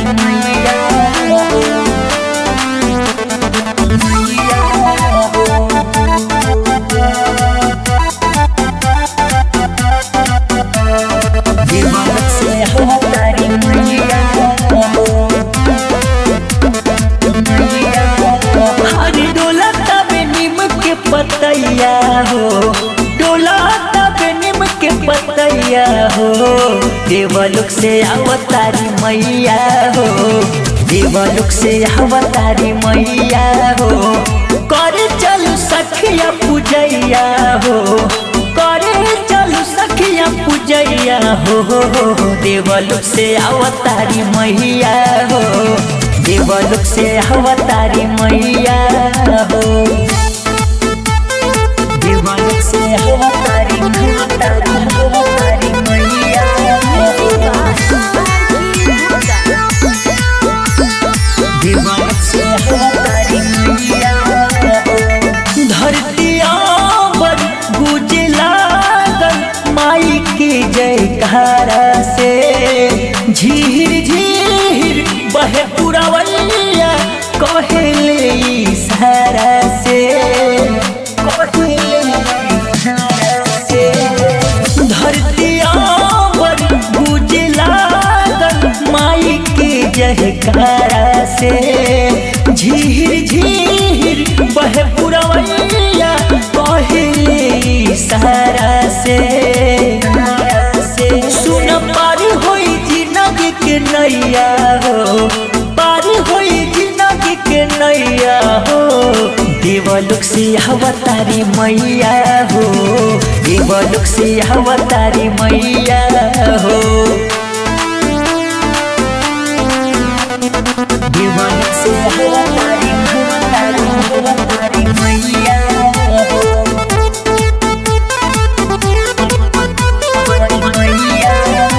मैया देवलोक से अवतारी मैया हरी डोला तबे नीम के पतैया हो डोला तबे नीम के पतैया हो देवलोक से अवतारी मैया हो देवलोक से अवतारी मैया हो करे चलू सखिया पूजैया हो करे चलू सखिया पूजैया हो देवलोक से अवतारी मैया हो देवलोक से अवतारी मैया हो देवलोक से अवतारी अवतारी अवतारी मैया हो देवलोक से अवतारी मैया हो धरतिया पर गुजे लागल माई के जयकारा से झीर झीर बहे पुरवैया कहेले इशारा से कहेले इशारा से धरतिया पर गुजे लागल माई के जयकारा से झीर झीर बहे पुरवैया कहेले इशारा से सुन पार होई जिंदगी के नैया हो पार होई जिंदगी के नैया हो देवलोक से अवतारी मैया हो देवलोक से अवतारी मैया हो देवलोक से अवतारी अवतारी अवतारी मैया हो मैया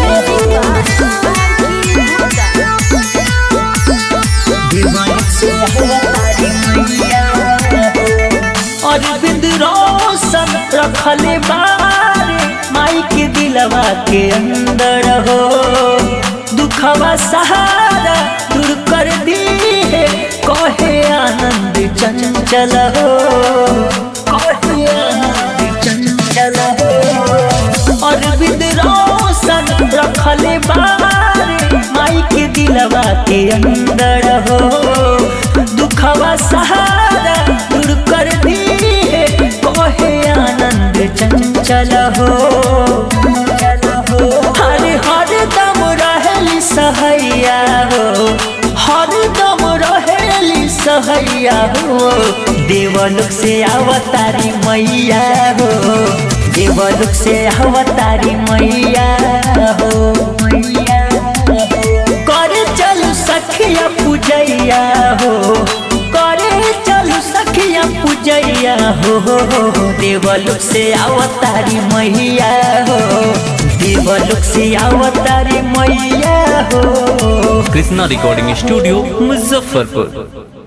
देवलोक से अवतारी मैया हो अरविंद रोशन रखले बारे माई के दिलवा के अंदर हो दुखवा सहारा दूर कर दी है कहे आनंद चंचल हो कहे आनंद चंचल हो अरविंद रोशन रखले बारे माई के दिलवा के अंदर हो दुखवा सहारा दूर कर दी है कहे आनंद चंचल हो हर हर दम रहली सहैया हो हर दम रहेली सहैया हो देवलोक से अवतारी मैया हो देवलोक से अवतारी मैया हो मैया हो करे चलू सखिया पूजैया हो करे चलू सखिया पूजैया हो देवलोक से अवतारी मैया हो देवलोक से अवतारी मैया हो कृष्णा रिकॉर्डिंग स्टूडियो मुजफ्फरपुर